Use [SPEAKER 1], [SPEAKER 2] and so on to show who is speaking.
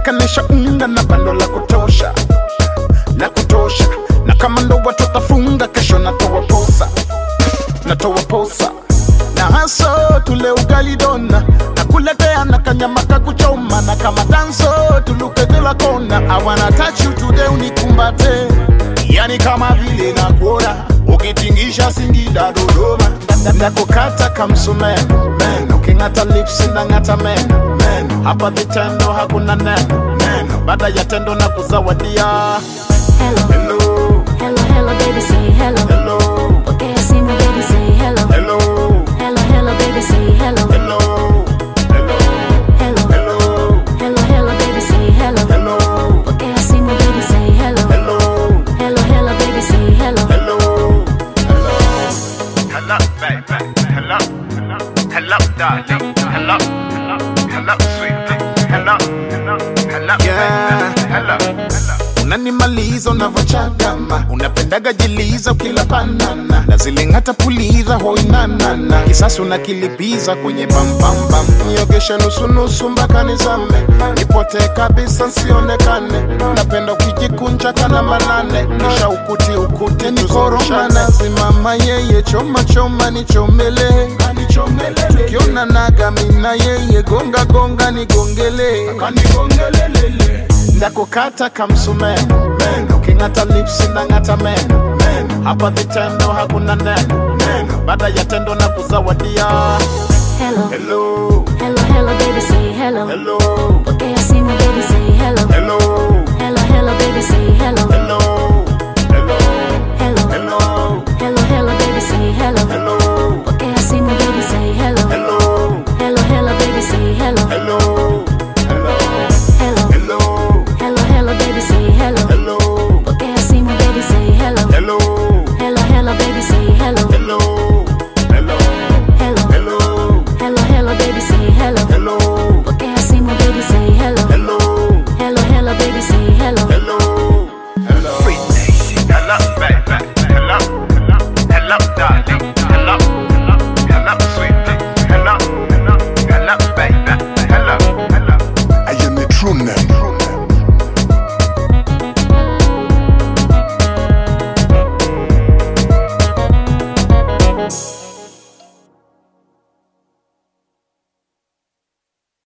[SPEAKER 1] shikanisha unga na bando la kutosha la kutosha na kama ndoa tutafunga kesho natoa posa natoa posa na haso tule ugali dona nakuletea na kanyama kakuchoma na kama danso tuluke kila kona I wanna touch you today unikumbate yani kama vile nakuona ukitingisha Singida Dodoma ndakukata kamsumeno meno king'ata lips ndang'ata meno meno hapa vitendo hakuna neno neno baada ya tendo na kuzawadia
[SPEAKER 2] Hello,
[SPEAKER 1] hello
[SPEAKER 2] hello, hello, baby, say hello.
[SPEAKER 1] hello
[SPEAKER 2] Okay, I sing, baby, say hello.
[SPEAKER 1] hello
[SPEAKER 2] Hello, hello, baby, say hello.
[SPEAKER 1] hello hello
[SPEAKER 2] Hello,
[SPEAKER 1] hello
[SPEAKER 2] hello, hello, baby, say hello.
[SPEAKER 1] hello
[SPEAKER 2] Okay, I sing, baby, say hello.
[SPEAKER 1] hello
[SPEAKER 2] Hello, hello, baby, say hello.
[SPEAKER 1] hello hello hello baby hello hello hello darling hello hello hello sweetie hello hello hello yeah hello hello unanimaliza unavochagama unapendaga jiliza ukila banana na ziling'ata puliza hoinanana kisasi unakilipiza kwenye pampambam niogesha nusunusu mpaka nizame nipotee kabisa nsionekane napenda ukijikunja kana manane kisha ukuti ukuti nikoroma nazimama yeye choma choma nichomele tukiona naga mina yeye gonga gonga nigongele ndakukata kamsumeno meno king'ata lips ndang'ata meno meno hapa vitendo hakuna neno neno baada ya tendo na kuzawadia
[SPEAKER 2] Hello,
[SPEAKER 1] hello
[SPEAKER 2] hello, hello, baby, say hello.
[SPEAKER 1] hello
[SPEAKER 2] Okay, I sing, baby,